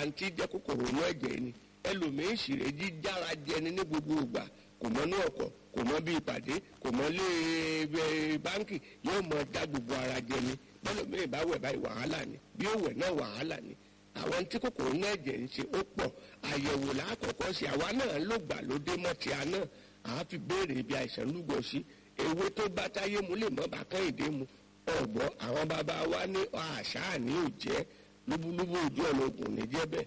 tí jẹ́ kòkòrò inú ẹ̀jẹ̀ ni ẹlòmíín ṣìrè jíjára jẹni ní gbogbo ìgbà kò mọ ní ọkọ̀ kò mọ bí ìpàdé kò mọ lé ẹ báńkì yóò mọ dá gbogbo ara jẹni bẹ́lòmíín bá wẹ̀ báyìí wàhálà ni bí ó wẹ̀ náà wàhálà ni àwọn tí kòkòrò inú ẹ̀jẹ̀ ń ṣe ó pọ̀ àyẹ̀wò lákọ̀ọ́kọ́ sí àwa náà ló gbà ló dé mọ́ ti àná àá fi béèrè ibi àìsàn lúgọ sí ewé tó bá táyé mu lè mọ́ bá kẹ́hìndé mu ọ̀gbọ́ àwọn bàbá wa ní àṣà ní òjẹ́ lúbúlúbú ojú ọ̀nà ògùn ní jẹ́bẹ̀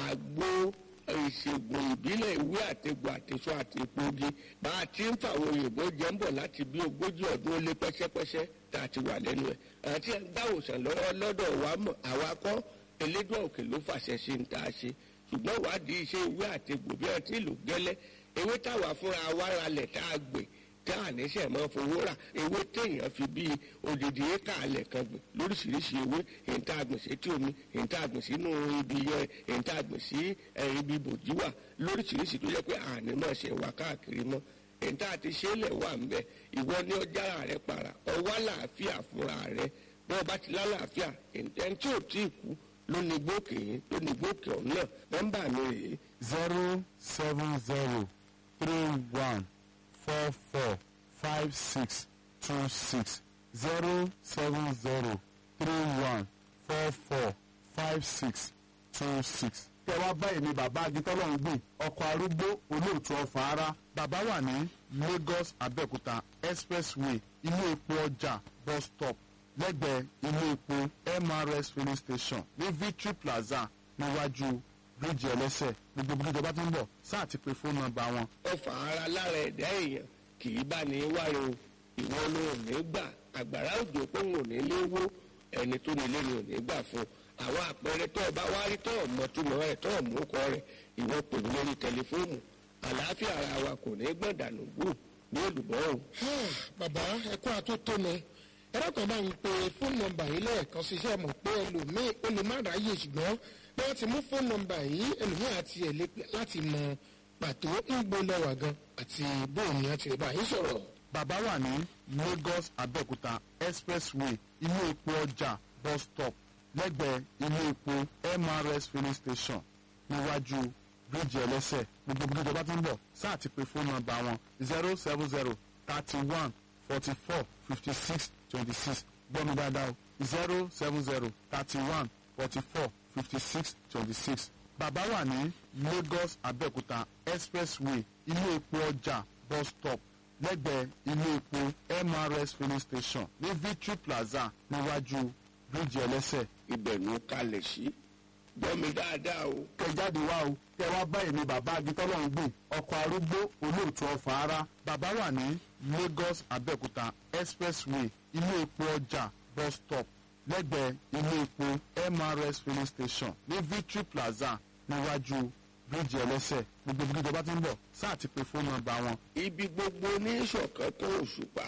àgbo ìṣègùn ìbílẹ̀ ìwé àtegbò àtẹ̀sọ àti epogi bá a ti ń fàwọn òyìnbó jẹ́ ń bọ̀ láti bí ogójì ọdún ó lé pẹ́sẹ́pẹ́sẹ́ tá a ti wà lẹ́nu ẹ̀ àti dáwòsàn lọ́wọ́ lọ́dọ̀ wa mọ̀ àwa kọ́ elédùn òkè ló fàṣẹ sí ń tá a ṣe ṣùgbọ́n ìwádìí iṣẹ́ ìwé àtegbò bí wọ́n ti lò gẹ́lẹ́ ewé táwa fúnra wa ralẹ̀ tá a gbè tá a níṣẹ́ mọ́ fowó rà ewé téèyàn fi bí odidi éka alẹ̀ kan gbìn lóríṣiríṣi ewé èyí tá a gbìn sí tí omi èyí tá a gbìn sínú ibi yẹn èyí tá a gbìn sí ibi bòjú wà lóríṣiríṣi tó yẹ pé àní máa ṣe wà káàkiri mọ́ èyí tá a ti ṣe é lẹ̀ wà ń bẹ̀ ìwọ ní ọjàrà rẹ para ọwọ́ àlàáfíà fúnra rẹ bí wọ́n bá ti lálàáfíà ẹni tí ò tí ì kú ló ní gbókè yín ló ní gbókè ọ̀hún náà nọ́mbà mi rèé zero seven zero three one four four five six two six zero seven zero three one four four five six two six. kẹ wá báyìí ni bàbá agitọ́lọ́hún gbìn ọkọ̀ arúgbó olóòtú ọ̀fà ara bàbá wà ní lagos abẹ́òkúta expressway ilé epo ọjà bus stop lẹ́gbẹ̀ẹ́ ilé epo mrs filling station ní victory plaza níwájú bíríìjì ẹlẹ́sẹ̀ gbogbo bí ìjọba ti ń bọ̀ sáà ti pe fóònù nọ́mbà wọn ọfà ara lára ẹ̀dá èèyàn kì í bá ní wáyé o ìwọ ló ò ní gbà àgbàrá òjò pé òun ò ní léwó ẹni tó nílé ni ò ní gbà fún àwọn àpẹẹrẹ tó ọba wá rí tó ọmọ túmọ̀ rẹ̀ tó ọmọ ọkọ rẹ̀ ìwọ pè mí lórí tẹlifóònù àlàáfíà ara wa kò ní gbọ̀dànù gbù ní olùbọ̀ o. bàbá ẹkún àtótónu ẹlẹ́kọ̀ọ́ bá ń pe fóònù nọ́mbà yìí lẹ́ẹ̀kan ṣiṣẹ́ mọ̀ pé ẹlòmíì ó lè má ráyè ṣùgbọ́n bí wọ́n ti mú fóònù nọ́mbà yìí ẹlòmíì àti ẹ̀ lè pè láti mọ pàtó ń gbóná wà gan àti bóun ni a ti lè bá yín sọ̀rọ̀. bàbá wà ní lagos abẹ́òkúta expressway ilé epo ọjà bus stop lẹ́gbẹ̀ẹ́ ilé epo mrs filling station níwájú bíríìjì ẹlẹ́sẹ̀ gbogbo bí ìjọba ti ń bọ̀ sáà ti pe fóònù nọ́mbà wọn zero seven zero thirty one forty four fifty six twenty six gbọ́mi dáadáa o zero seven zero thirty one forty four fifty six twenty six bàbá wà ní lagos abẹ́òkúta expressway ilé epo ọjà bus stop lẹ́gbẹ̀ẹ́ ilé epo mrs filling station ní victory plaza níwájú bíríìjì ẹlẹ́sẹ̀ ibẹ̀ ló kalẹ̀ sí gbọ́ mi dáadáa o. kẹ jáde wá o kẹ wá báyìí ni bàbá agitọ́lọ́hún gbìn ọkọ̀ arúgbó olóòtú ọ̀fà ara bàbá wà ní lagos abẹ́òkúta expressway ilé epo ọjà bus stop lẹ́gbẹ̀ẹ́ ilé epo mrs filling station ní victory plaza níwájú bíríìjì ẹlẹ́sẹ̀ gbogbo bí ìjọba ti ń bọ̀ sáà ti pe fóònù nọ́mbà wọn ibi gbogbo ní ìṣọ̀kan tó òṣùpá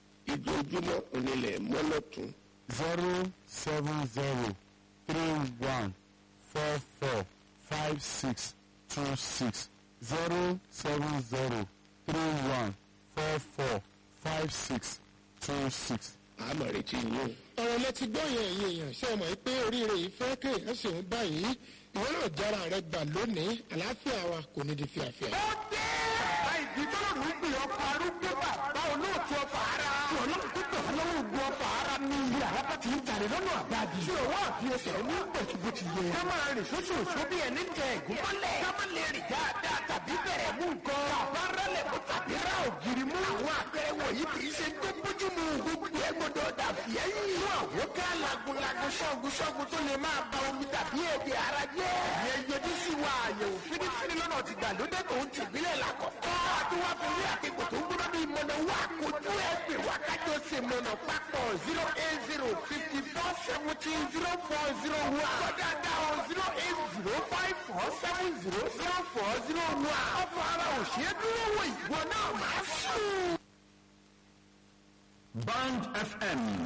ìdójúmọ́ onílẹ̀ mọ́lọ́tún zero seven zero three one four four five six two six zero seven zero three one four four five six two six. àmọ̀ retí yín o. ọ̀rọ̀ lẹ ti gbọ́ yẹn ẹ̀yìn èèyàn ṣe mọ̀ pé oríire yìí fẹ́ kéèyàn sì ń báyìí ìwọ náà jára rẹ gbà lónìí àlàáfíà wa kò ní di fíafíà. ó dé. bàbá ìdí tó lò ní gbìyànjú ọkọ̀ arúgbó bàbá olóòtú ọkọ̀ ara. tí ọlọ́run tó tẹ̀ lọ́wọ́ ogun ọkọ̀ ara ní ilé àràbà tí ń tàrí lọ́nà àbáàdì. tí òwò àfi ẹsẹ̀ ní pẹ̀tùbù ti yẹ. ká máa rìn sóṣooṣo bí ẹni tẹ ẹ̀gún mọ́lẹ̀. ká má lè rìn dáadáa tàbí bẹ̀rẹ̀ mú nǹkan. bàbá rẹlẹ̀ kó tàbí rà ògiri mú. àwọn àpẹẹrẹ wọ̀nyí kì í ṣe tó bójú mu. gbogbo ẹ gbọdọ̀ dàbí ẹ̀yìn. fún àwọn ká lagunlagun ṣọ́gun ṣọ́gun tó lè máa ba omi tàbí èdè ara jẹ́. ìyẹn yẹjú sí wa àyẹ̀wò fínífíní lọ́nà ti gbàlódé tó ń tìbílẹ̀ làkọ̀kọ́. àtiwá fi rí àtìkò tó ń gbọ́dọ̀ bí mọ̀nà wá kojú ẹ̀ pè wá kájọ ṣe mọ̀nà papọ̀ zero eight zero fifty four seventeen zero four zero one. kọ́dà dáhùn zero eight zero five four seven zero zero four zero one. ọ̀fọ̀ ara òṣèré dúró wò ìwọ náà máa sùn. Band FM